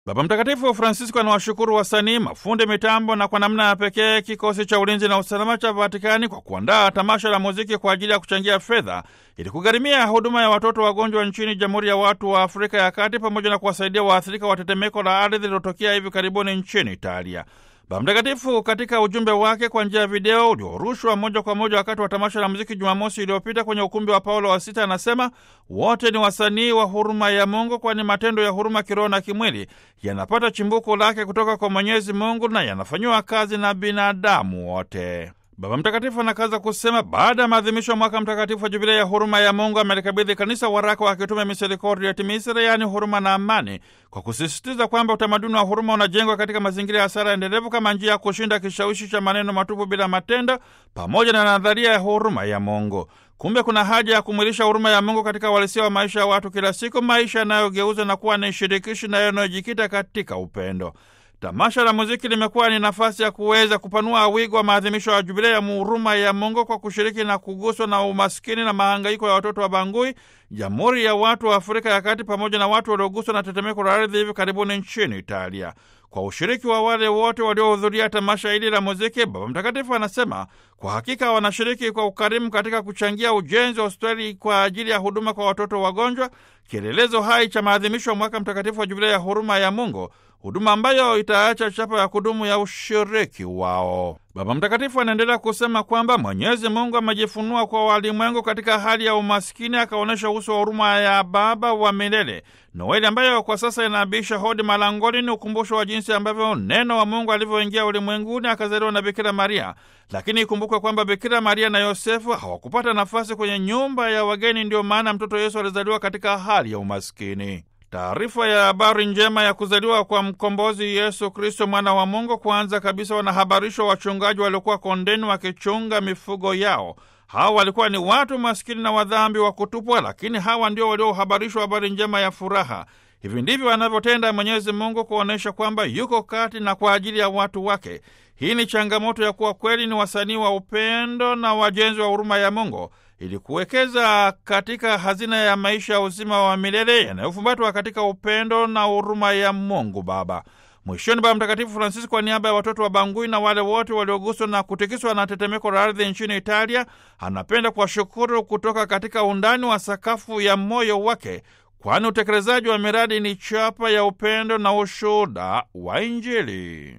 Baba Mtakatifu Francisco anawashukuru wasanii, mafundi mitambo na kwa namna ya pekee kikosi cha ulinzi na usalama cha Vatikani kwa kuandaa tamasha la muziki kwa ajili ya kuchangia fedha ili kugharimia huduma ya watoto wagonjwa nchini Jamhuri ya Watu wa Afrika ya Kati pamoja na kuwasaidia waathirika wa tetemeko la ardhi lililotokea hivi karibuni nchini Italia. Baba Mtakatifu katika ujumbe wake kwa njia ya video uliorushwa moja kwa moja wakati wa tamasha la muziki Jumamosi iliyopita kwenye ukumbi wa Paulo wa Sita anasema wote ni wasanii wa huruma ya Mungu, kwani matendo ya huruma kiroho na kimwili yanapata chimbuko lake kutoka kwa Mwenyezi Mungu na yanafanyiwa kazi na binadamu wote. Baba Mtakatifu anakaza kusema baada ya maadhimisho ya mwaka mtakatifu wa jubilei ya huruma ya Mungu amelikabidhi kanisa waraka wa kitume Misericordia et Misere, yaani huruma na amani, kwa kusisitiza kwamba utamaduni wa huruma unajengwa katika mazingira ya sala endelevu kama njia ya kushinda kishawishi cha maneno matupu bila matendo, pamoja na nadharia ya huruma ya Mungu. Kumbe kuna haja ya kumwilisha huruma ya Mungu katika uhalisia wa maisha ya watu kila siku, maisha yanayogeuzwa na kuwa ni shirikishi na yanayojikita katika upendo. Tamasha la muziki limekuwa ni nafasi ya kuweza kupanua wigo wa maadhimisho ya jubilei ya huruma ya Mungu kwa kushiriki na kuguswa na umaskini na mahangaiko ya watoto wa Bangui, Jamhuri ya Watu wa Afrika ya Kati, pamoja na watu walioguswa na tetemeko la ardhi hivi karibuni nchini Italia. Kwa ushiriki wa wale wote waliohudhuria tamasha hili la muziki, Baba Mtakatifu anasema kwa hakika wanashiriki kwa ukarimu katika kuchangia ujenzi wa hospitali kwa ajili ya huduma kwa watoto wagonjwa, kielelezo hai cha maadhimisho ya mwaka mtakatifu wa jubilei ya huruma ya Mungu, huduma ambayo itaacha chapa ya kudumu ya ushiriki wao. Baba Mtakatifu anaendelea kusema kwamba Mwenyezi Mungu amejifunua kwa walimwengu katika hali ya umaskini, akaonyesha uso wa huruma ya Baba wa milele. Noeli ambayo kwa sasa inaabisha hodi malangoni ni ukumbusho wa jinsi ambavyo neno wa Mungu alivyoingia ulimwenguni akazaliwa na Bikira Maria. Lakini ikumbukwe kwamba Bikira Maria na Yosefu hawakupata nafasi kwenye nyumba ya wageni, ndiyo maana mtoto Yesu alizaliwa katika hali ya umaskini. Taarifa ya habari njema ya kuzaliwa kwa mkombozi Yesu Kristo mwana wa Mungu, kwanza kabisa wanahabarishwa wachungaji waliokuwa kondeni wakichunga mifugo yao. Hawa walikuwa ni watu maskini na wadhambi wa kutupwa, lakini hawa ndio waliohabarishwa habari njema ya furaha. Hivi ndivyo anavyotenda Mwenyezi Mungu kuonyesha kwamba yuko kati na kwa ajili ya watu wake. Hii ni changamoto ya kuwa kweli ni wasanii wa upendo na wajenzi wa huruma ya Mungu ili kuwekeza katika hazina ya maisha ya uzima wa milele yanayofumbatwa katika upendo na huruma ya Mungu Baba. Mwishoni, Baba Mtakatifu Francisco kwa niaba ya watoto wa Bangui na wale wote walioguswa na kutikiswa na tetemeko la ardhi nchini Italia, anapenda kuwashukuru kutoka katika undani wa sakafu ya moyo wake, kwani utekelezaji wa miradi ni chapa ya upendo na ushuhuda wa Injili.